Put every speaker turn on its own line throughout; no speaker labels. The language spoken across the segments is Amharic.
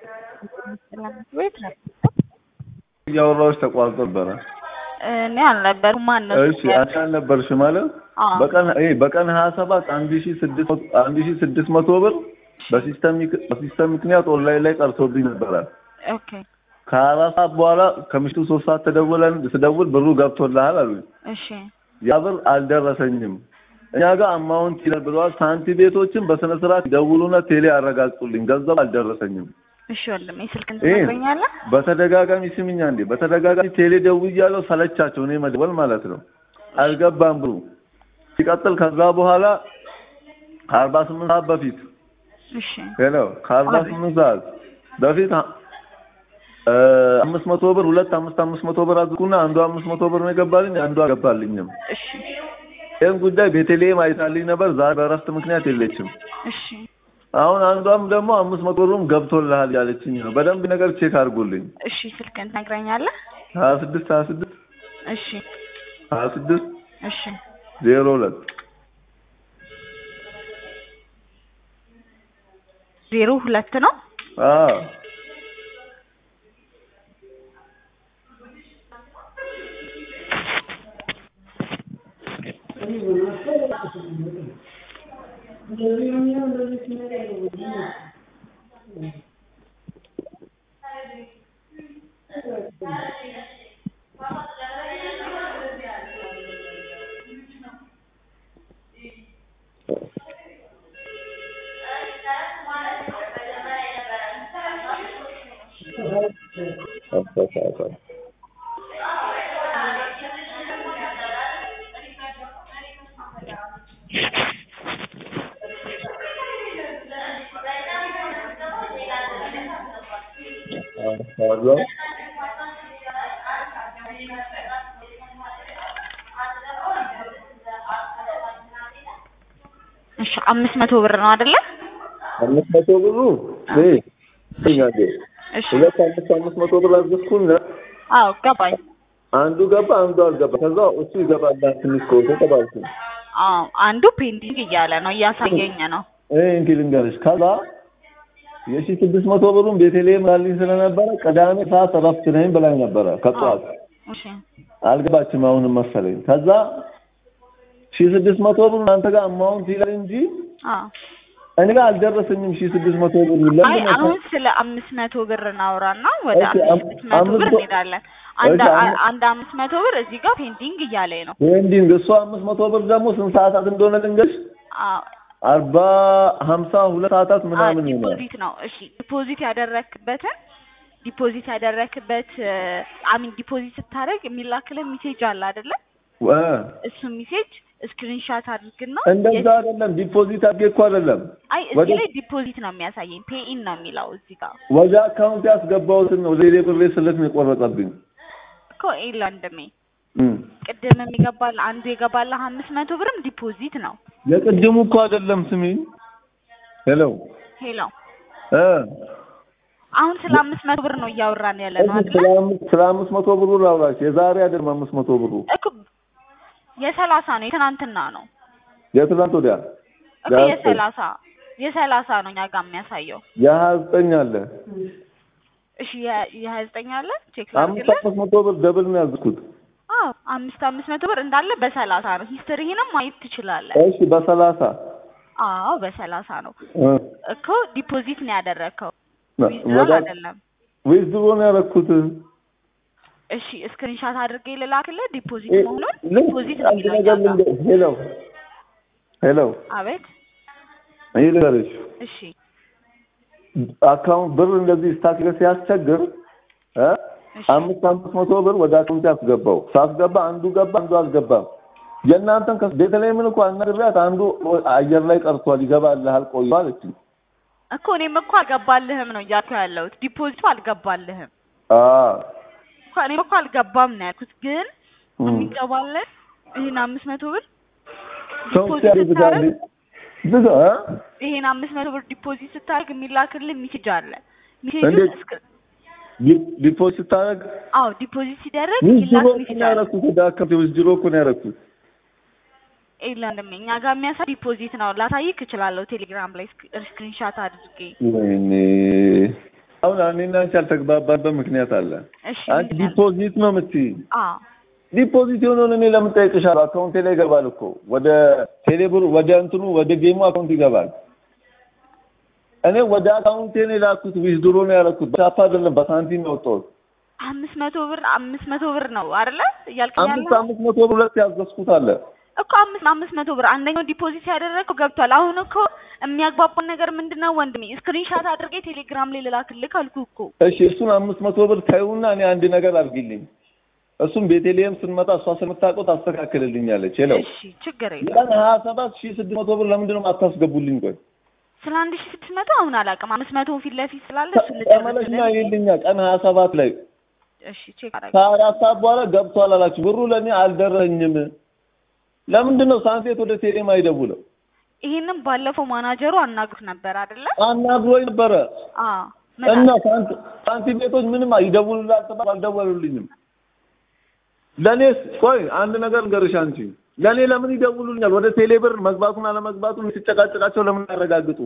ቤት ነው
እያወራሁሽ ተቋርጦ ነበረ።
እኔ አልነበርኩም። ማን ነው?
እሺ አንቺ አልነበርሽ ማለት
አዎ።
በቀን ይሄ በቀን ሀያ ሰባት አንድ ሺ ስድስት መቶ አንድ ሺ ስድስት መቶ ብር በሲስተም ምክ- በሲስተም ምክንያት ኦንላይን ላይ ቀርቶብኝ ነበረ።
ኦኬ
ከአራት ሰዓት በኋላ ከምሽቱ ሶስት ሰዓት ተደውለን ስደውል ብሩ ገብቶልሃል አሉኝ።
እሺ
ያ ብር አልደረሰኝም። እኛ ጋር አማውንት ይላል ብለዋል። ሳንቲ ቤቶችን በስነ ስርዓት ደውሉና ቴሌ አረጋግጡልኝ፣ ገንዘብ አልደረሰኝም።
እሺ ወንድሜ ስልክን
ይሄ
ትነግረኛለህ?
በተደጋጋሚ ስምኛ እንዴ በተደጋጋሚ ቴሌ ደውያለሁ፣ ሰለቻቸው እኔ መደወል ማለት ነው። አልገባም ብሩ ሲቀጥል ከዛ በኋላ ከአርባ ስምንት ሰዓት በፊት
እሺ
ሄሎ ከአርባ ስምንት ሰዓት በፊት እ አምስት መቶ ብር ሁለት አምስት አምስት መቶ ብር አድርጉና አንዱ አምስት መቶ ብር ነው የገባልኝ፣ አንዱ አልገባልኝም።
እሺ
ይህን ጉዳይ ቤተልሔም አይታልኝ ነበር። ዛሬ በእረፍት ምክንያት የለችም።
እሺ
አሁን አንዷም ደግሞ አምስት መቶ ብሩም ገብቶልሃል ያለችኝ ነው። በደንብ ነገር ቼክ አድርጉልኝ።
እሺ ስልክን ትነግረኛለህ?
ሀያ ስድስት ሀያ ስድስት
እሺ
ሀያ ስድስት
እሺ
ዜሮ ሁለት
ዜሮ ሁለት ነው።
አዎ አዎ
እሺ አምስት መቶ ብር ነው አይደለ?
አምስት መቶ ብሩ ይሄ ይሄ
እሺ
ሁለት አምስት አምስት መቶ ብር አዝኩና
አዎ ገባኝ።
አንዱ ገባ አንዱ አልገባ። ከዛ እሱ ይገባል ትንሽ ቆይቶ ተባልኩ።
አዎ አንዱ ፔንዲንግ እያለ ነው እያሳየኝ ነው።
ይሄ እንግዲህ ልንገርሽ ከዛ የሺ ስድስት መቶ ብሩን ቤተልሔም ላልኝ ስለነበረ ቅዳሜ ሰዓት እረፍት ነኝ ብላኝ ነበረ ከጠዋት
እሺ
አልገባችም አሁንም መሰለኝ። ከዛ ሺ ስድስት መቶ ብር አንተ ጋር አማውንት ይላል እንጂ
አዎ
እኔ ጋር አልደረሰኝም። ሺ ስድስት መቶ ብር
አይ
ለምን
አሁን ስለ አምስት መቶ ብር እናውራና ወደ
እሺ፣ አም-
አምስት መቶ
አምስት
ብር
መቶ-
እንሄዳለን። አንድ
እሺ፣ አም-
አንድ አምስት መቶ ብር እዚህ ጋር ፔንዲንግ እያለኝ ነው።
ፔንዲንግ እሱ አምስት መቶ ብር ደግሞ ስንት ሰዓታት እንደሆነ ልንገርሽ
አዎ
አርባ ሀምሳ ሁለት ሰዓታት ምናምን ይሆናል።
ዲፖዚት ነው። እሺ ዲፖዚት ያደረክበትን ዲፖዚት ያደረክበት አሚን ዲፖዚት ስታደርግ የሚላክልህ ሜሴጅ አለ አይደለ?
እ
እሱ ሜሴጅ ስክሪንሻት አድርግና
እንደዛ አይደለም ዲፖዚት አድርጌ እኮ አይደለም
አይ
ወደ-
እዚህ ላይ ዲፖዚት ነው የሚያሳየኝ። ፔኢን ነው የሚለው እዚህ ጋር
ወደ አካውንት ያስገባሁትን ነው ሌሌ ብሬ ስልክ ነው የቆረጠብኝ።
እኮ ኤላ ወንድሜ
እም።
ቅድም የሚገባል አንዱ የገባልህ አምስት መቶ ብርም ዲፖዚት ነው።
የቅድሙ እኮ አይደለም ስሚኝ። ሄሎ
ሄሎ
እ
አሁን ስለ አምስት መቶ ብር ነው እያወራን ያለ ነው
እዚህ
አይደለ?
ስለ አምስት ስለ አምስት መቶ ብሩ ላውራሽ። የዛሬ አይደለም አምስት መቶ ብሩ
እኮ የሰላሳ ነው የትናንትና ነው
የትናንት ወዲያ
እኮ
የሀያ ዘጠኝ
የሰላሳ የሰላሳ ነው እኛ ጋር የሚያሳየው።
የሀያ ዘጠኝ አለ
እሺ የ- የሀያ ዘጠኝ አለ ቼክ
አምስት
ላድርግልህ።
አምስት መቶ ብር ደብል ነው ያዝኩት።
አዎ አምስት አምስት መቶ ብር እንዳለ በሰላሳ ነው። ሂስትሪህንም ማየት ትችላለህ።
እሺ በሰላሳ
አዎ በሰላሳ ነው
እ
እኮ ዲፖዚት ነው ያደረግከው
ና-
ዊዝድሮል
ወደ
አይደለም።
ዊዝድሮ ነው ያደረኩት።
እሺ ስክሪንሻት አድርጌ ልላክልህ ዲፖዚት
እ-
መሆኑን
ልክ
ዲፖዚት ነው
አንድ
የሚለው
ነገር
እኛ ጋር።
ልንገርሽ። ሄሎ ሄሎ
አቤት
ይህ ልንገርሽ
እሺ
አካውንት ብር እንደዚህ ስታክ ሲያስቸግር እ
እሺ
አምስት አምስት መቶ ብር ወደ አካውንት ያስገባው ሳስገባ አንዱ ገባ አንዱ አልገባም። የእናንተን ከ ቤተልሔምን እኮ አናግሬያት አንዱ አየር ላይ ቀርቷል ይገባልሃል ቆይ አለችኝ።
እኮ እኔም እኮ አልገባልህም ነው እያልኩ ያለሁት ዲፖዚቱ አልገባልህም
አዎ
እኮ እኔም እኮ አልገባም ነው ያልኩት ግን
እም።
የሚገባልህ ይህን አምስት መቶ ብር
ሰው
ዲፖዚት
ሲያደርጋል
ስታደርግ
ብዙ እ
ይሄን አምስት መቶ ብር ዲፖዚት ስታደርግ የሚላክልህ ሜሴጅ አለ። ሜሴጁ
እንዴት?
እስክ-
ዲ- ዲፖዚት ስታደርግ
አዎ ዲፖዚት ሲደረግ
ዊዝድሮ
የሚላክ
እኮ
ሜሴጅ
ነው
አለ።
ያደረኩት ወደ አካውንት ዊዝድሮ እኮ ነው ያደረኩት።
የለም እኛ ጋር የሚያሳይ ዲፖዚት ነው። ላሳይክ እችላለሁ ቴሌግራም ላይ ስክሪንሻት አድርጌ።
ወይኔ አሁን እኔና አንቺ ያልተግባባንበት ምክንያት አለ።
እሺ
አንቺ
ምንድን ነው?
ዲፖዚት ነው የምትይ።
አዎ
ዲፖዚት የሆነውን እኔ ለምን ጠይቅሻለሁ? አካውንቴ ላይ ይገባል እኮ ወደ ቴሌብር ወደ እንትኑ ወደ ጌሙ አካውንት ይገባል። እኔ ወደ አካውንቴ ነው የላኩት፣ ዊዝድሮ ነው ያደረኩት። በቻፓ አይደለም በሳንቲም ነው ያወጣሁት።
አምስት መቶ ብር አምስት መቶ ብር ነው አይደለ እያልከኝ
አምስት
ያለኸው?
አምስት መቶ ብር ሁለት ያዘዝኩት አለ።
እኮ አምስት አምስት መቶ ብር አንደኛው ዲፖዚት ያደረገው ገብቷል። አሁን እኮ የሚያግባባን ነገር ምንድን ነው ወንድሜ? ስክሪንሻት አድርጌ ቴሌግራም ላይ ልላክልህ አልኩህ እኮ።
እሺ እሱን አምስት መቶ ብር ታዩና እኔ አንድ ነገር አድርጊልኝ። እሱም ቤተልሔም ስንመጣ እሷ ስለምታውቀው ታስተካክልልኛለች። ሄለው
እሺ ችግር የለም።
ቀን ሀያ ሰባት ሺህ ስድስት መቶ ብር ለምንድን ነው የማታስገቡልኝ? ቆይ
ስለ አንድ ሺህ ስድስት መቶ አሁን አላውቅም። አምስት መቶ ፊት ለፊት ስላለ እሱን
ተመለሽና
ልጨርስልህ።
ይልኛ ቀን ሀያ ሰባት ላይ
እሺ ቼክ አደረገ።
ከአራት ሰዓት በኋላ ገብቷል አላችሁ። ብሩ ለእኔ አልደረሰኝም። ለምንድን ነው ሳንቴት ወደ ቴሌም አይደውለው?
ይሄንን ባለፈው ማናጀሩ አናግሩት ነበር አይደለ?
አናግሮኝ ነበረ
አዎ
እና ሳንቲ- ሳንቲም ቤቶች ምንም ይደውሉላል ተባልኩ፣ አልደወሉልኝም። ለእኔስ ቆይ አንድ ነገር ንገርሽ አንቺ ለእኔ ለምን ይደውሉልኛል? ወደ ቴሌ ብር መግባቱን አለመግባቱን ሲጨቃጨቃቸው ለምን ያረጋግጡ?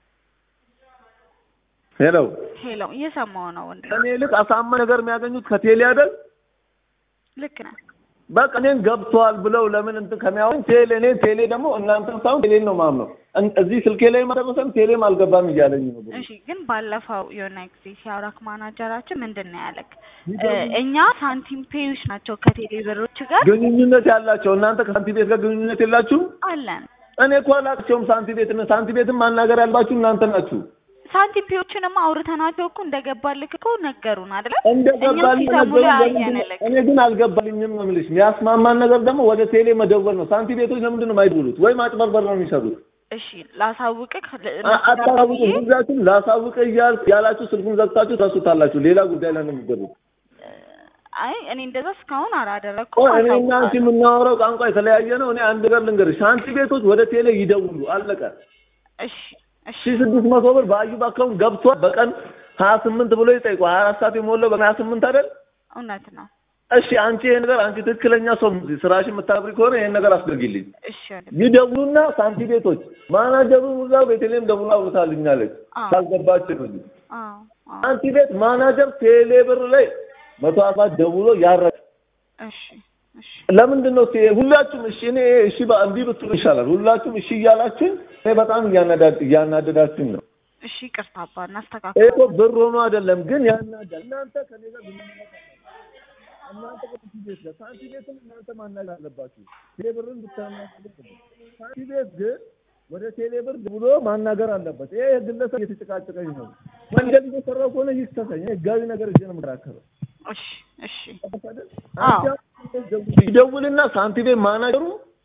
ሄሎ
ሄሎ እየሰማሁ ነው ወንድሜ።
ከእኔ ይልቅ አሳማኝ ነገር የሚያገኙት ከቴሌ አይደል?
ልክ ነህ።
በቃ እኔን ገብተዋል ብለው ለምን እንትን ከሚያወኝ ቴሌ እኔ ቴሌ ደግሞ እናንተን ሳይሆን ቴሌን ነው ማምነው። እን- እዚህ ስልኬ ላይ ማደረሰም ቴሌም አልገባም እያለኝ ነው። ብሩ።
እሺ ግን ባለፈው የሆነ ጊዜ ሲያወራክ ማናጀራችን ምንድን ነው ያለክ? እ፣ እኛ ሳንቲም ፔዮች ናቸው ከቴሌ ብሮች ጋር
ግንኙነት ያላቸው እናንተ ከሳንቲ ቤት ጋር ግንኙነት የላችሁም?
አለን።
እኔ እኮ አላቸውም ሳንቲ ቤት ሳንቲ ቤትም ማናገር ያልባችሁ እናንተ ናችሁ።
ሳንቲም ፔዮችንማ አውርተናቸው እኮ እንደገባልክ እኮ ነገሩን አይደለ?
እንደገባልኝ
እኛም ሲሰሙ ላይ
ነገሩኝ።
አየንልክ።
እኔ ግን አልገባልኝም ነው የምልሽ። የሚያስማማን ነገር ደግሞ ወደ ቴሌ መደወል ነው። ሳንቲ ቤቶች ለምንድን ነው የማይደውሉት? ወይም አጭበርበር ነው የሚሰሩት?
እሺ ላሳውቅህ
አ- አታሳውቁ። ሁላችሁም ላሳውቅ እያል ያላችሁ ስልኩን ዘግታችሁ ትረሱታላችሁ። ሌላ ጉዳይ ላይ ነው የሚገቡት።
አይ እኔ እንደዛ እስካሁን አላደረኩም።
ቆይ እኔ እና አንቺ
አሳውቃለሁ።
የምናወራው ቋንቋ የተለያየ ነው። እኔ አንድ ነገር ልንገርሽ፣ ሳንቲ ቤቶች ወደ ቴሌ ይደውሉ። አለቀ።
እሺ እሺ
ሺህ ስድስት መቶ ብር በአዩብ አካውንት ገብቷል። በቀን ሀያ ስምንት ብሎ ይጠይቁ። ሀያ አራት ሰዓት የሞላው በቀን ሀያ ስምንት አይደል?
እውነት ነው።
እሺ አንቺ ይሄን ነገር አንቺ ትክክለኛ ሰው ስራሽን የምታብሪ ከሆነ ይሄን ነገር አስደርጊልኝ።
እሺ ወንድሜ።
ይደውሉና ሳንቲ ቤቶች ማናጀሩ ሁላ ቤተልሔም ደውላ አውርታልኛለች።
አዎ።
ካልገባች ነው
አዎ አዎ
ሳንቲ ቤት ማናጀር ቴሌ ብር ላይ መቶ አባት ደውሎ ያረቀ
እሺ እሺ
ለምንድን ነው ቴ- ሁላችሁም እሺ እኔ እሺ በ- እምቢ ብትሉ ይሻላል። ሁላችሁም እሺ እያላችሁኝ እኔ በጣም እያናዳ- እያናደዳችሁኝ ነው።
እሺ ይቅርታ አባ
ይሄ
እናስተካክል።
እኮ ብር ሆኖ አይደለም ግን ያናዳል። እናንተ ከኔ ጋር ግንኙነት አላችሁ። እናንተ ከሳንቲ ቤት ጋር ሳንቲ ቤትም እናንተ ማናገር አለባችሁ። ቴሌ ብርን ብታናግሩ ሳንቲ ቤት ግን ወደ ቴሌ ብር ብሎ ማናገር አለበት። ይሄ ግለሰብ እየተጨቃጨቀኝ ነው። ወንጀል እየሰራው ከሆነ ይክሰሰኝ። እኔ ህጋዊ ነገር እጄ ነው የምከራከረው።
እሺ እሺ
አዎ ይደውልና ሳንቲ ቤት ማናጀሩ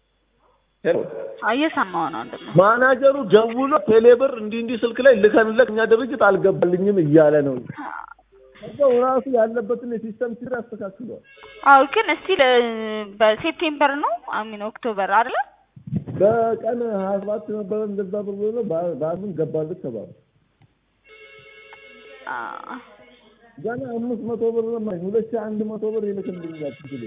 እየሰማሁ ነው ወንድሜ።
ማናጀሩ ደውሎ ቴሌ ብር እንዲህ እንዲህ ስልክ ላይ ልከንለት እኛ ድርጅት አልገባልኝም እያለ ነው። ከዛው ራሱ ያለበትን የሲስተም ችግር አስተካክሏል።
አዎ ግን እስቲል በሴፕቴምበር ነው አሚን ኦክቶበር አይደለ?
በቀን ሀያ ሰባት ነበረ እንደዛ ብር ብሎ በ- በአምን ገባለት ተባለ።
አዎ
ገና አምስት መቶ ብር ነው የማይኝ ሁለት ሺህ አንድ መቶ ብር ይልክልኛል ትግሌ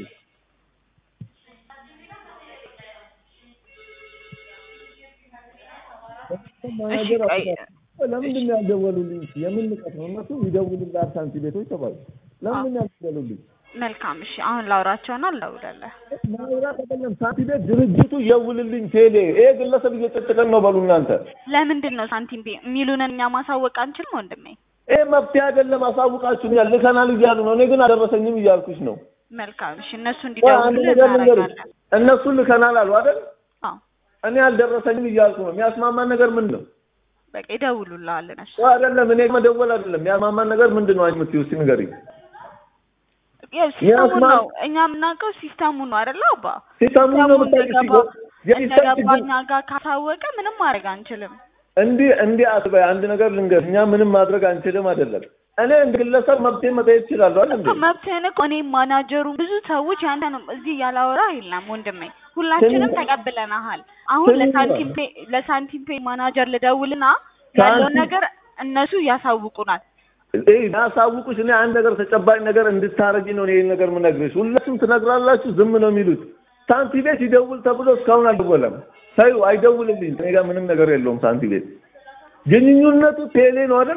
ማናጀር
ቆይ።
አስተካክሏል። ለምንድን ነው ያልደወሉልኝ? የምን ንቀት ነው? እነሱ ይደውሉልሃል ሳንቲ ቤቶች ተባሉ። ለምንድን ነው ያልደወሉልኝ?
መልካም እሺ። አሁን ላውራቸውና እደውላለሁ።
ማውራት አይደለም ሳንቲ ቤት ድርጅቱ ይደውልልኝ ቴሌ ይሄ ግለሰብ እየጨጨቀን ነው በሉ እናንተ።
ለምንድን ነው ሳንቲም ቤ የሚሉንን እኛ ማሳወቅ አንችልም ወንድሜ?
ይሄ መፍትሄ አይደለም። አሳውቃችሁኛል፣ ልከናል እያሉ ነው። እኔ ግን አልደረሰኝም እያልኩሽ ነው።
መልካም እሺ። እነሱ
ቆይ አንድ
እንዲደውሉልን
ነገር ልንገርሽ፣
እናደርጋለን።
እነሱ ልከናል አሉ አይደል?
አዎ
እኔ አልደረሰኝም እያልኩ ነው። የሚያስማማን ነገር ምንድን ነው?
በቃ ይደውሉልሃል እነሱ።
ቆይ አይደለም፣ እኔ መደወል አይደለም። የሚያስማማን ነገር ምንድን ነው? አንቺ የምትይው እስኪ ንገሪኝ።
ያው ሲስተሙን
ያስማ-
ነው እኛ የምናውቀው ሲስተሙን ነው አይደለ አባ?
ሲስተሙን ነው የምታውቂው።
እንደገባ-
የሲስተም
እንደገባ
ችግር
እኛ ጋር ካሳወቀ ምንም ማድረግ አንችልም።
እንዲህ እንዲህ አትበይ። አንድ ነገር ልንገርሽ፣ እኛ ምንም ማድረግ አንችልም አይደለም። እኔ እንደ ግለሰብ መብቴን መጠየቅ እችላለሁ አይደል እንዴ?
መብትህን እኮ እኔም ማናጀሩ ብዙ ሰዎች ያንተ ነው እዚህ ያላወራ የለም ወንድሜ፣ ሁላችንም
ትንሽ-
ተቀብለናሃል። አሁን
ትንሽ-
ለሳንቲም ፔ ለሳንቲም ፔ ማናጀር ልደውልና ያለውን
ሳንቲም-
ነገር እነሱ ያሳውቁናል።
ይሄ ያሳውቁሽ እኔ አንድ ነገር ተጨባጭ ነገር እንድታረጊ ነው ይሄን ነገር የምነግርሽ። ሁላችሁም ትነግራላችሁ፣ ዝም ነው የሚሉት። ሳንቲ ቤት ይደውል ተብሎ እስካሁን አልደወለም። ተይው፣ አይደውልልኝ። እኔ ጋር ምንም ነገር የለውም። ሳንቲ ቤት ግንኙነቱ ቴሌ ነው አይደል?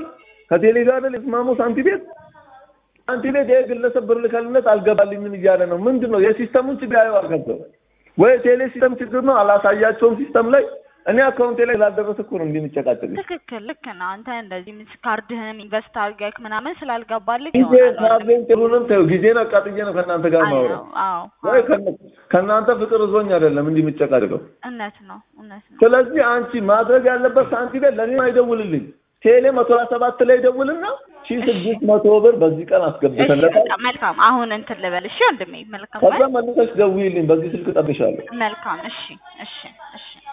ከቴሌ ጋር አይደል የተስማሙ ሳንቲ ቤት ሳንቲ ቤት ይሄ ግለሰብ ብር ልከልነት አልገባልኝም እያለ ነው። ምንድን ነው የሲስተሙን ችግር ያየው አልገባም ወይ ቴሌ ሲስተም ችግር ነው አላሳያቸውም ሲስተም ላይ እኔ አካውንቴ ላይ ስላልደረሰ እኮ ነው እንዲህ የምጨቃጨቅ
ትክክል ልክ ነው። አንተ እንደዚህ ምስ ካርድህን ኢንቨስት አድርገህ ምናምን ስላልገባልህ
ጊዜ
ይሆናል ወንድሜ።
ካርዴን ጥሩንም ተይው ጊዜን አቃጥዬ ነው ከእናንተ ጋር ማውራት
አዎ አዎ
ወይ ከእነ- ከእናንተ ፍቅር እዞኝ አይደለም እንዲህ የምጨቃጨቀው
እውነት ነው እውነት ነው።
ስለዚህ አንቺ ማድረግ ያለበት ሳንቲ ቤት ለእኔ አይደውልልኝ ቴሌ መቶ ሀያ ሰባት ላይ ደውልና ሺ ስድስት መቶ ብር በዚህ ቀን
እሺ
አስገብተለታል
በቃ መልካም። አሁን እንትን ልበል እሺ ወንድሜ። መልካም
ከዛ መልሰሽ ደውይልኝ በዚህ ስልክ ጠብሻለሁ
መልካም። እሺ እሺ እሺ